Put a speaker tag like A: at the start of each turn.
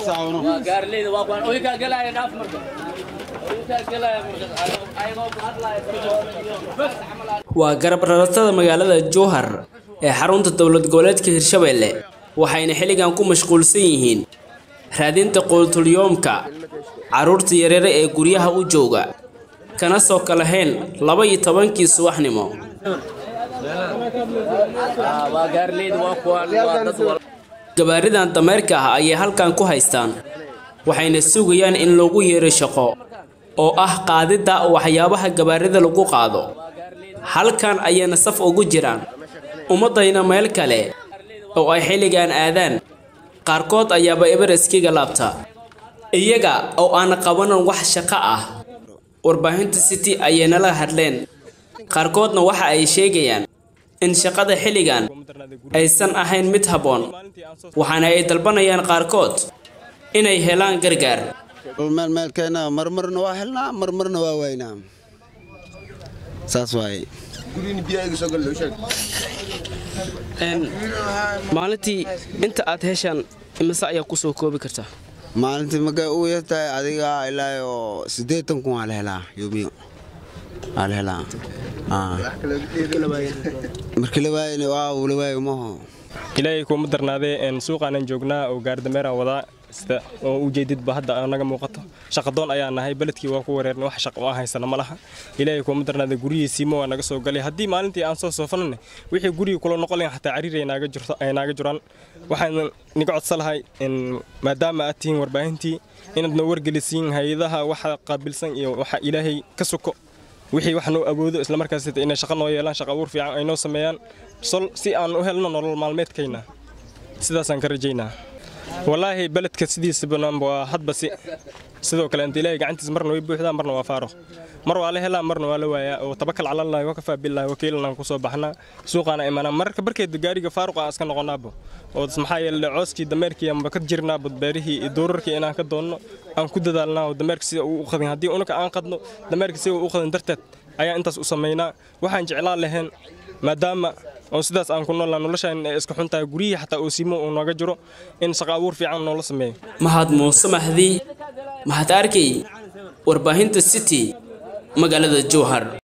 A: waa garab raratada magaalada jowhar ee xarunta dowlad goboleedka hirshabeelle waxayna xilligan ku mashquulsan yihiin raadinta quutulyoomka carruurta yaryare ee guryaha u jooga kana soo kalahayn laba iyo tobankii subaxnimo gabaaridan dameerka ah ayay halkan ku haystaan waxayna sugayaan in lagu yeero shaqo oo ah qaadidda waxyaabaha gabaarida lagu qaado halkan ayayna saf ugu jiraan ummaddayna meel kale oo ay xilligan aadaan qaarkood ayaaba ebereskiga laabta iyaga oo aan qabanan wax shaqo ah warbaahinta city ayay nala hadleen qaarkoodna waxa ay sheegayaan in shaqada xilligan aysan ahayn mid habboon waxaana ay dalbanayaan qaarkood inay helaan gargaar
B: meelmeelkeena marmarna waa helnaa marmarna waa waynaa saas waaye
A: maalintii inta aad heshaan imise ayaa kusoo koobi kartaa
B: maalintii markay u yartahay adiga ilaa oo siddeetan kun waa la helaa yoomiyo waa la helaa markii la waayana waa la waayo maho
C: ilaahay kuuma darnaadee suuqaanan joognaa oo gaardameeraan wadaa sida oo ujeedidba hadda naga muuqato shaqadoon ayaa nahay beledkii waa ku wareernay wax shaqo aan haysana ma laha ilaahay kuuma darnaadee guryihiisiima waa naga soo galay haddii maalintii aan soo soofanane wixii gurigii kula noqon lahayn xataa cariir ay naaga jiraan waxaan niga codsan lahay maadaama aad tihiin warbaahintii inaad noo wargelisiin hay-adaha waxa qaabilsan iyo waxa ilaahay ka soko wixii wax noo awoodo islamarkaas inay shaqo noo yeelaan shaqo abuur fiican ay noo sameeyaan sol si aan u helno nolol maalmeedkayna sidaasaan ka rajaynaa wallaahi beledka sidiisaba waa hadba si sidoo kale inta ilaahay gacantiisa marna way buuxdaa marna waa faaro mar waa la helaa marna waa la waayaa oo tabakal calalahi wa kafaa billahi wakiilanaan kusoo baxnaa suuqaana imanaa mararka barkeeda gaariga faaruq aan iska noqonaabo oo maxaa yeele cooskii dameerkii ama ka jirnaabo beerihii iyo doorarkii inaan ka doonno aan ku dadaalnaa oo dameerka sida uu u qadin haddii unaka aan qadno dameerka sida uu u qadin darteed ayaa intaas u samaynaa waxaan jeclaan lahayn maadaama oo sidaas aan ku noolnaa noloshaan ay iska xun tahay guryihii xataa oo siimo uu nooga jiro in shaqo abuur fiican noola sameeyo
A: mahad muuse mahdi mahad arkay warbaahinta city magaalada jowhar